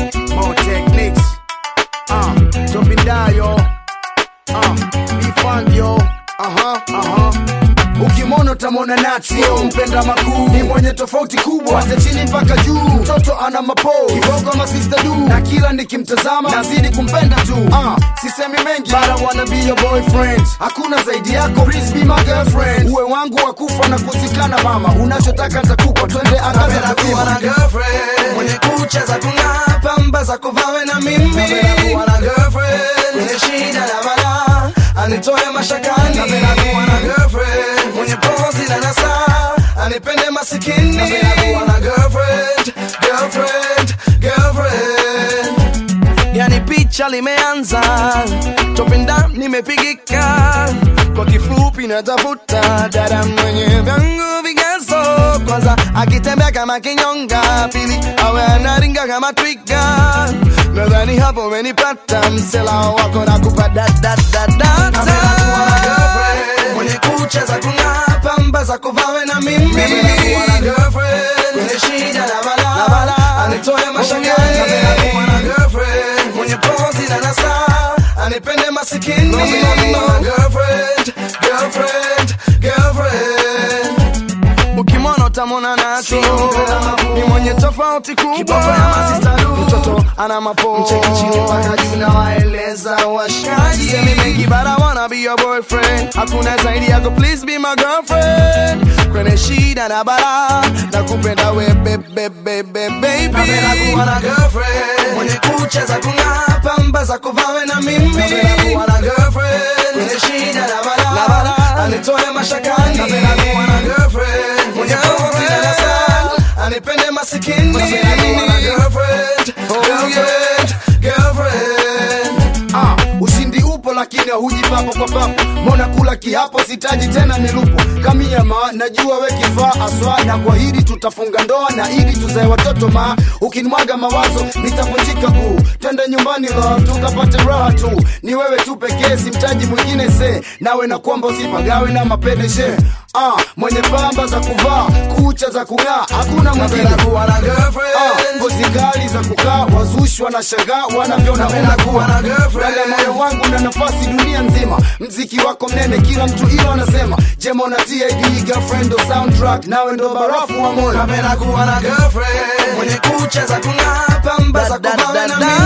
More techniques. Uh, Topindayo. Uh, Bifandio. Aha, aha. Ukimwona utamwona nati, sio mpenda makuu, ni mwenye tofauti kubwa, kwanza chini mpaka juu. Mtoto ana mapo kiboko masista du, na kila nikimtazama nazidi kumpenda tu. Uh, sisemi mengi, but I wanna be your boyfriend. Hakuna zaidi yako, please be my girlfriend. Uwe wangu wa kufa na kuzikana, mama, unachotaka nitakupa, twende angaza Napenda kuwa na kupima. girlfriend mwenye kucha za kung'aa, pamba za kuvawe na mimi. Napenda kuwa na girlfriend mwenye shida na balaa, anitoe mashakani. Napenda kuwa na girlfriend mwenye pozi na nasaa, anipende masikini. Napenda kuwa na girlfriend, girlfriend, girlfriend. Yani picha limeanza, topenda nimepigika. Kwa kifupi natafuta dada mwenye vyangu vigezo. Kwanza akitembea kama kinyonga, pili awe anaringa kama twiga. Nadhani hapo umenipata, msela wako nakupa da da da da da. Mwenye kucha za kung'aa, pamba za kuvawe na mimi. Napenda kuwa na girlfriend mwenye shida na balaa, anitoe mashakani. Napenda kuwa na girlfriend mwenye pozi na nasaa, anipende masikini. Girlfriend, girlfriend, girlfriend. Ukimwona utamwona nacho ni mwenye tofauti kubwa. Mtoto ana mapo mcheki chini mpaka juu na waeleza washikaji. Semi mengi but I wanna be your boyfriend. Hakuna zaidi yako, please be my girlfriend. Kwenye shida na bara na kupenda we bebe bebe baby. Napenda kuwa na girlfriend mwenye kucha za kung'aa, pamba za kuvawe na mimi. Napenda kuwa na girlfriend mwenye shida na bara anitoe mashakani. Napenda kuwa na girlfriend mwenye pozi na nasaa, anipende masikini. Napenda kuwa na girlfriend, girlfriend, girlfriend. Ah, ushindi upo lakini huji papo kwa papo mona kula kiapo sitaji tena nilupo kamiama najua we kifaa aswa na kwa hili tutafunga ndoa na ili tuzae watoto ma ukinimwaga mawazo nitavunjika kuu twende nyumbani love tukapate raha tu ni wewe tu pekee simtaji mwingine se nawe na kwamba usipagawe na mapedeshe ah, mwenye pamba za kuvaa kucha za kung'aa hakuna mwingine Napenda kuwa na girlfriend. Ah, ngozi kali za kukaa wazushi wanashangaa wanavyoona Napenda kuwa na girlfriend. Dada moyo wangu na nafasi dunia nzima mziki wako mnene kila mtu ilo anasema jemo na tid girlfriend ndo soundtrack nawe ndo barafu wa moyo Napenda kuwa na girlfriend mwenye kucha za kung'aa, pamba za kuvawe na mimi.